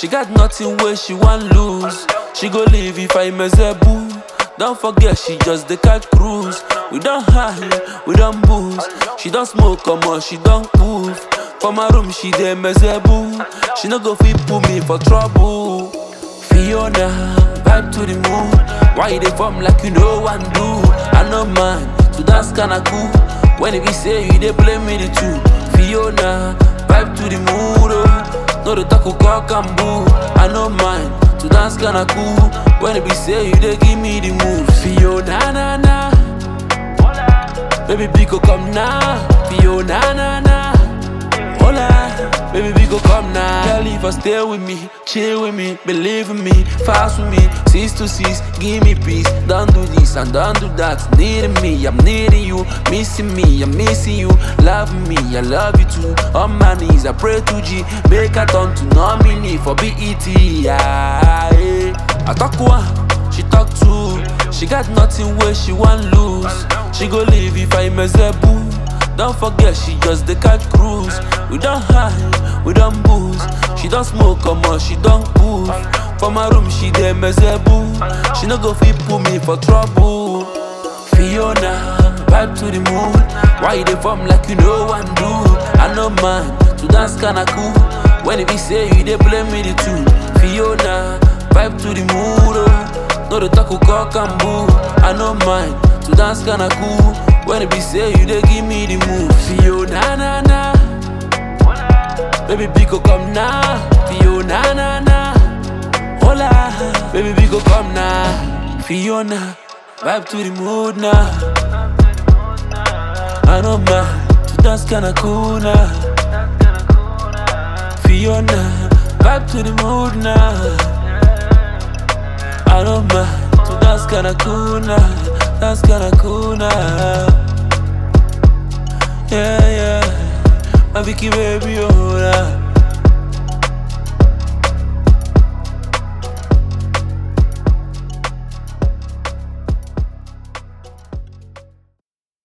She got nothing where she want lose. She go leave if I mess a boo. Don't forget she just the catch cruise. We don't hide, we don't booze. She don't smoke come on, she don't move. For my room she dey mess a boo. She no go fit put me for trouble. Fiona, vibe to the moon. Why you dey form like you know one do? I know mine, so that's kinda cool. When it be say you dey play me the two. Fiona, vibe to the mood. Oh. No the talk cock and boo. I know mine, so that's kinda cool. When it be say you dey give me the moves. Fiona, na na. Baby, Biko come now. Fiona, na na. Hola, baby, we go come now. Girl, if I stay with me, chill with me, believe in me, fast with me, six to six, give me peace. Don't do this and don't do that. Needing me, I'm needing you, missing me, I'm missing you, loving me, I love you too. On my knees, I pray to G, make a turn to nominee for BET. Yeah, yeah. I talk one, she talk two. She got nothing where she want lose. She go leave if I mess a boo. Don't forget she just the catch cruise. We don't hide, we don't booze. She don't smoke come on, she don't move. For my room she dey mess a boo. She no go fit put me for trouble. Fiona, vibe to the moon. Why you dey form like you know one do? I know mine, so that's kinda cool. When it be say you dey play me the two. Fiona, vibe to the mood. Oh. No the talk cock and boo. I know mine, so that's kinda cool. When it be say you dey give me the move. Fiona, na na. Baby, Biko come now. Fiona, na na. Hola, baby, Biko come now. Fiona, vibe to the mood now. I know mine, so that's kinda cool now. Fiona, vibe to the mood now. I know mine, so that's kinda cool now. That's kinda cool now. Yeah, yeah. My Vicky baby, oh, nah.